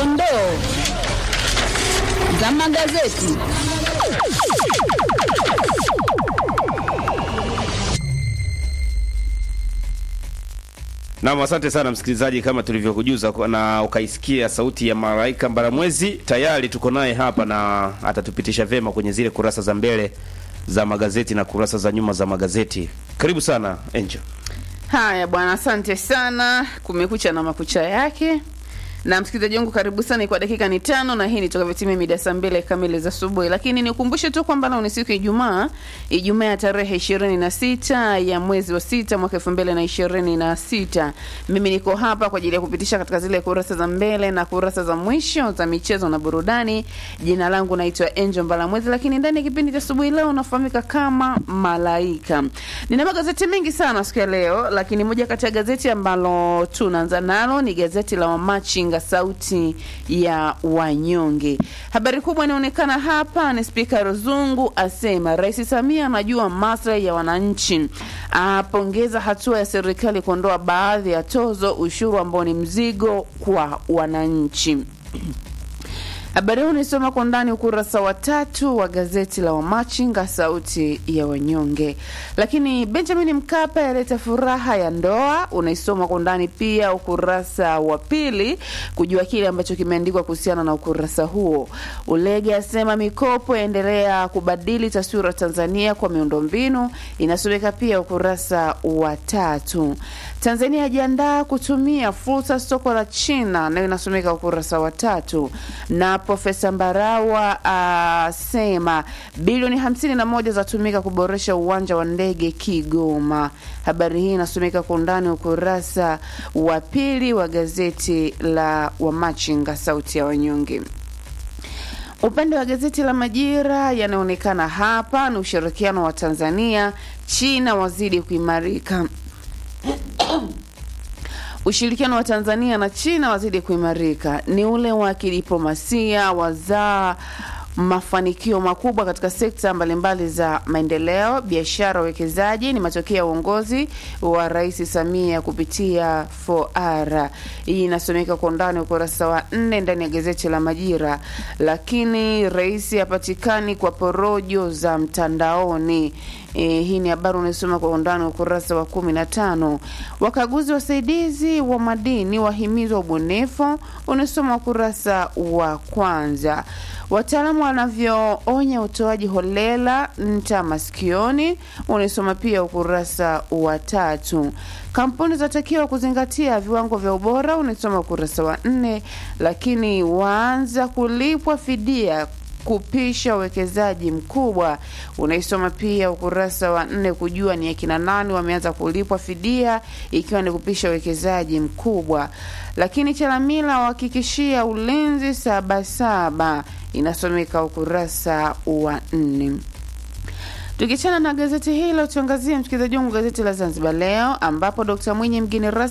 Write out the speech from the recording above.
Dondoo za magazeti. Naam, asante sana msikilizaji, kama tulivyokujuza kwa- na ukaisikia sauti ya Malaika Mbaramwezi, tayari tuko naye hapa na atatupitisha vyema kwenye zile kurasa za mbele za magazeti na kurasa za nyuma za magazeti. Karibu sana Angel. Haya bwana, asante sana. Kumekucha na makucha yake. Na msikilizaji wangu, karibu sana. Kwa dakika ni tano, na hii ni toka vitimia mida saa mbili kamili za asubuhi. Lakini nikumbushe tu kwamba leo ni siku ya Ijumaa, Ijumaa ya tarehe ishirini na sita ya mwezi wa sita mwaka elfu mbili na ishirini na sita. Mimi niko hapa kwa ajili ya kupitisha katika zile kurasa za mbele na kurasa za mwisho za michezo na burudani. Jina langu naitwa Angel Mbalamwezi, lakini ndani ya kipindi cha asubuhi leo nafahamika kama Malaika. Nina magazeti mengi sana siku ya leo, lakini moja kati ya gazeti ambalo tunaanza nalo ni gazeti la Wamachinga, sauti ya wanyonge. Habari kubwa inaonekana hapa ni Spika Ruzungu asema Rais Samia anajua maslahi ya wananchi, apongeza hatua ya serikali kuondoa baadhi ya tozo ushuru ambao ni mzigo kwa wananchi. Habari hii unaisoma kwa ndani ukurasa wa tatu wa gazeti la Wamachinga sauti ya wanyonge. Lakini Benjamin Mkapa yaleta furaha ya ndoa, unaisoma kwa ndani pia ukurasa wa pili kujua kile ambacho kimeandikwa kuhusiana na ukurasa huo. Ulege asema mikopo yaendelea kubadili taswira Tanzania kwa miundombinu, inasomeka pia ukurasa wa tatu. Tanzania yajiandaa kutumia fursa soko la China, nayo inasomeka ukurasa wa tatu na Profesa Mbarawa asema bilioni hamsini na moja zatumika kuboresha uwanja wa ndege Kigoma. Habari hii inasomeka kwa undani ukurasa wa pili wa gazeti la Wamachinga sauti ya wanyonge. Upande wa gazeti la Majira yanaonekana hapa ni ushirikiano wa Tanzania China wazidi kuimarika. Ushirikiano wa Tanzania na China wazidi kuimarika, ni ule wa kidiplomasia wazaa mafanikio makubwa katika sekta mbalimbali za maendeleo, biashara, uwekezaji. Ni matokeo ya uongozi wa Rais Samia kupitia 4R. Hii inasomeka kwa undani ukurasa wa nne ndani ya gazeti la Majira. Lakini rais hapatikani kwa porojo za mtandaoni. E, hii ni habari unaisoma kwa undani ukurasa wa kumi na tano. Wakaguzi wasaidizi wa madini wahimizwa ubunifu, unasoma ukurasa wa kwanza. Wataalamu wanavyoonya utoaji holela nta masikioni, unaisoma pia ukurasa wa tatu. Kampuni zinatakiwa kuzingatia viwango vya ubora, unaisoma ukurasa wa nne. Lakini waanza kulipwa fidia kupisha uwekezaji mkubwa unaisoma pia ukurasa wa nne kujua ni akina nani wameanza kulipwa fidia ikiwa ni kupisha uwekezaji mkubwa. Lakini Chalamila wahakikishia ulinzi Sabasaba inasomeka ukurasa wa nne. Tukichana na gazeti hilo, tuangazie msikilizaji wangu gazeti la Zanzibar Leo ambapo Dkt Mwinyi mgeni rasmi